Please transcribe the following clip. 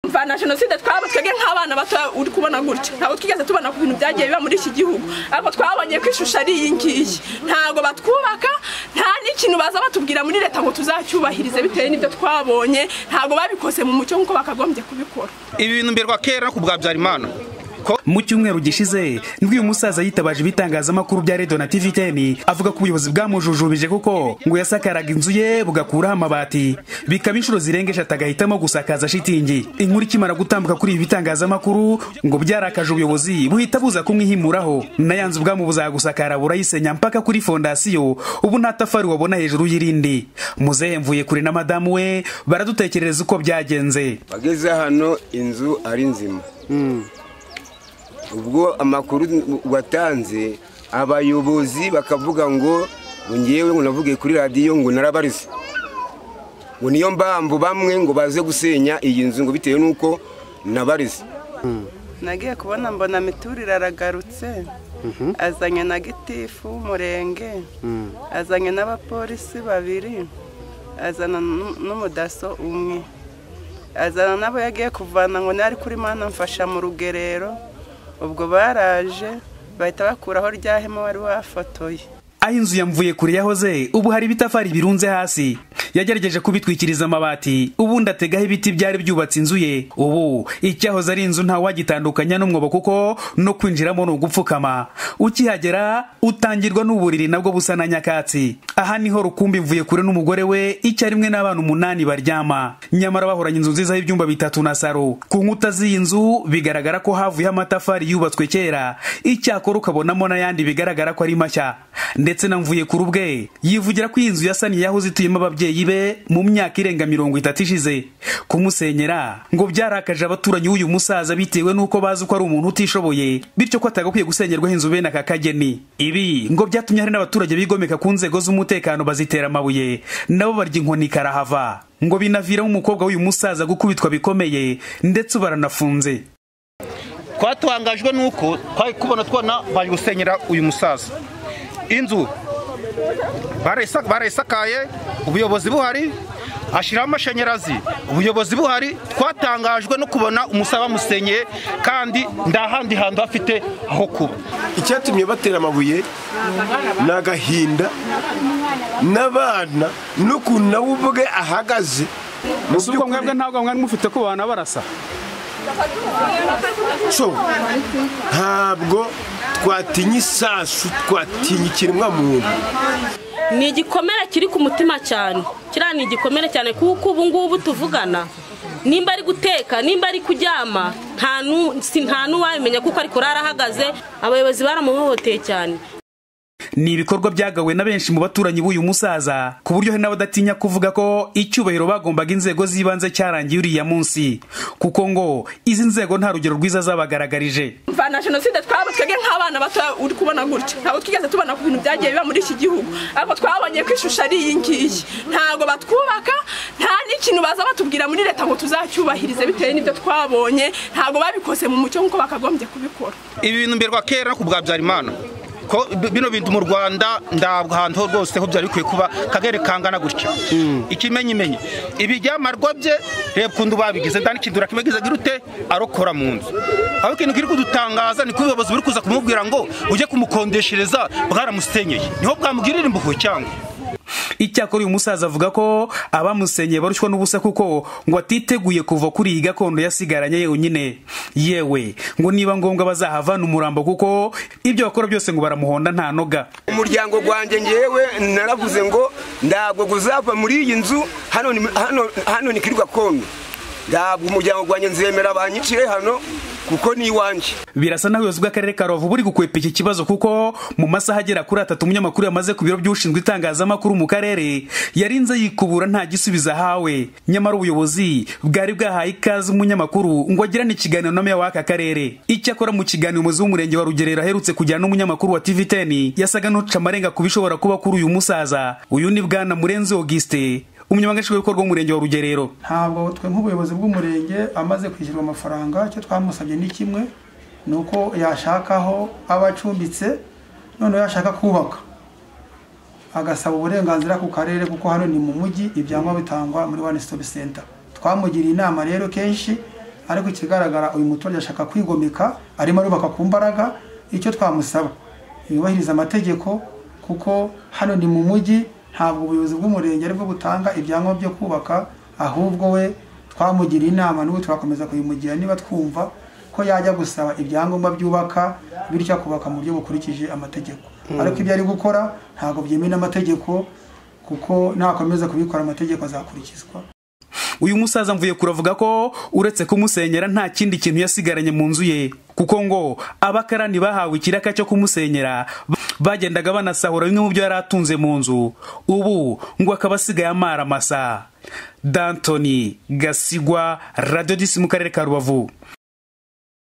urumva na jenoside twaba twebwe nk'abana bato uri kubona gutya ntabwo twigeze tubona ku bintu byagiye biba muri iki gihugu ariko twabonye ko ishusho ari iyi ngiyi ntabwo batwubaka nta n'ikintu baza batubwira muri leta ngo tuzacyubahirize bitewe n'ibyo twabonye ntabwo babikoze mu mucyo nk'uko bakagombye kubikora ibi bintu mberwa kera no ku bwa byarimana mu cyumweru gishize nibwo uyu musaza yitabaje ibitangazamakuru bya rediyo na tiviteni avuga ko ubuyobozi bwamujujubije kuko ngo yasakaraga inzu ye bugakuraho amabati bikaba inshuro zirenga eshatu agahitamo gusakaza shitingi inkuru ikimara gutambuka kuri ibi bitangazamakuru ngo byarakaje ubuyobozi buhita buza kumwihimuraho na ya nzu bwamubuzaga gusakara burayisenya mpaka kuri fondasiyo ubu nta tafari wabona hejuru y'irindi muzehe mvuye kure na madamu we baradutekerereza uko byagenze bageze hano inzu ari nzima ubwo amakuru watanze abayobozi bakavuga ngo ngewe ngo navuge kuri radiyo ngo narabarize ngo niyo mpamvu bamwe ngo baze gusenya iyi nzu ngo bitewe n'uko nabarize nagiye kubona mbona miturire aragarutse azanye na gitifu w'umurenge azanye n'abapolisi babiri azana n'umudaso umwe azana n'abo yagiye kuvana ngo nari kuri mana mfasha mu rugerero ubwo baraje bahita bakuraho rya hema wari wafotoye aho inzu yamvuye kure yahoze ubu hari ibitafari birunze hasi yagerageje kubitwikiriza amabati ubundi ategaho ibiti byari byubatse inzu ye ubu icyahoze ari inzu ntawagitandukanya n'umwobo kuko no kwinjiramo ni ugupfukama ukihagera utangirwa n'uburiri nabwo busa na nyakatsi aha niho rukumbi mvuye kure n'umugore we icyarimwe n'abana umunani baryama nyamara bahoranye inzu nziza y'ibyumba bitatu na saro ku nkuta z'iyi nzu bigaragara ko havuyeho amatafari yubatswe kera icyakora ukabonamo n'ayandi bigaragara ko ari mashya ndetse na mvuye ku rubwe yivugira ko iyi nzu yasaniye yahoze ituyemo ababyeyi be mu myaka irenga mirongo itatu ishize kumusenyera ngo byarakaje abaturanyi b'uyu musaza bitewe n'uko bazi ko ari umuntu utishoboye bityo ko atagakwiye gusengerwaho inzu bene aka kageni ibi ngo byatumye hari n'abaturage bigomeka ku nzego z'umutekano bazitera amabuye nabo barya inkoni karahava ngo binaviramo umukobwa w'uyu musaza gukubitwa bikomeye ndetse baranafunze twatangajwe n'uko twari kubona tubona bari gusenyera uyu musaza inzu barayisakaye ubuyobozi buhari ashyiraho amashanyarazi ubuyobozi buhari twatangajwe no kubona umusaba bamusenyeye kandi nta handi hantu hafite aho kuba icyatumye batera amabuye ni agahinda n'abana n'ukuntu nawe ubwe ahagaze mu by'ukuri mwebwe ntabwo mwari mufite ku bantu barasa ntabwo twatinya isasu twatinya ikiremwamuntu ni igikomere kiri ku mutima cyane kiriya ni igikomere cyane kuko ubu ngubu tuvugana nimba ari guteka nimba ari kuryama nta n'uwabimenya kuko ari kurara ahagaze abayobozi baramuhohoteye cyane ni ibikorwa byagawe na benshi mu baturanyi b'uyu musaza ku buryo hari n'abadatinya kuvuga ko icyubahiro bagombaga inzego z'ibanze cyarangiye uriya munsi kuko ngo izi nzego nta rugero rwiza zabagaragarije na jenoside twaba twebwe nk'abana bato uri kubona gutya ntabwo twigeze tubona ku bintu byagiye biba muri iki gihugu ariko twabonye ko ishusho ari iyi ngiyi ntabwo batwubaka nta n'ikintu baza batubwira muri leta ngo tuzacyubahirize bitewe n'ibyo twabonye ntabwo babikoze mu mucyo nk'uko bakagombye kubikora ibi bintu mberwa kera no ku bwa byarimana ko bino bintu mu rwanda ntabwo ahantu rwose ho byari bikwiye kuba kagere kangana gutya ikimenyimenyi ibijyamarwa bye reba ukuntu babigize nta n'ikintu urakibagize gute arokora mu nzu aho ikintu kiri kudutangaza ni ko ubuyobozi buri kuza kumubwira ngo ujye kumukodeshereza bwaramusenyeye niho bwamugirira imbuho cyangwa icyakora uyu musaza avuga ko abamusenyeye barushywa n'ubusa kuko ngo atiteguye kuva kuri iyi gakondo yasigaranye yonyine yewe ngo niba ngombwa bazahavana umurambo kuko ibyo bakora byose ngo baramuhonda nta noga umuryango wanjye ngewe naravuze ngo ntabwo uzava muri iyi nzu hano ni kuri gakondo ntabwo umuryango wanjye nzemera banyicire hano kuko ni iwanjye birasa n'aho ubuyobozi bw'akarere ka rubavu buri gukwepa iki kibazo kuko mu masaha agera kuri atatu umunyamakuru yamaze ku biro by'ushinzwe itangazamakuru mu karere yarinze yikubura nta gisubizo ahawe nyamara ubuyobozi bwari bwahaye ikaze umunyamakuru ngo agirane ikiganiro na meya w'aka karere icyakora mu kiganiro umuyobozi w'umurenge wa rugerero aherutse kujyana n'umunyamakuru wa tv teni yasaga n'uca amarenga ku bishobora kuba kuri uyu musaza uyu ni bwana murenzi augustin umunyamabanga nshingwabikorwa w'umurenge wa rugerero ntabwo twe nk'ubuyobozi bw'umurenge amaze kwishyurwa amafaranga icyo twamusabye ni kimwe ni uko yashakaho aba acumbitse noneho yashaka kubaka agasaba uburenganzira ku karere kuko hano ni mu mujyi ibyangombwa bitangwa muri one stop center twamugiriye inama rero kenshi ariko ikigaragara uyu muturage ashaka kwigomeka arimo arubaka ku mbaraga icyo twamusaba yubahiriza amategeko kuko hano ni mu mujyi ntabwo ubuyobozi bw'umurenge aribwo butanga ibyangombwa byo kubaka ahubwo we twamugiriye inama n'ubu turakomeza kuyimugira niba twumva ko yajya gusaba ibyangombwa byubaka bityo akubaka mu buryo bukurikije amategeko ariko ibyo ari gukora ntabwo byemewe n'amategeko kuko nakomeza kubikora amategeko azakurikizwa uyu musaza mvuye kuravuga ko uretse kumusenyera nta kindi kintu yasigaranye mu nzu ye kuko ngo abakarani bahawe ikiraka cyo kumusenyera bagendaga banasahura bimwe mu byo yari atunze mu nzu ubu ngo akaba asigaye amara amasa dantoni gasigwa radiyo disi mu karere ka rubavu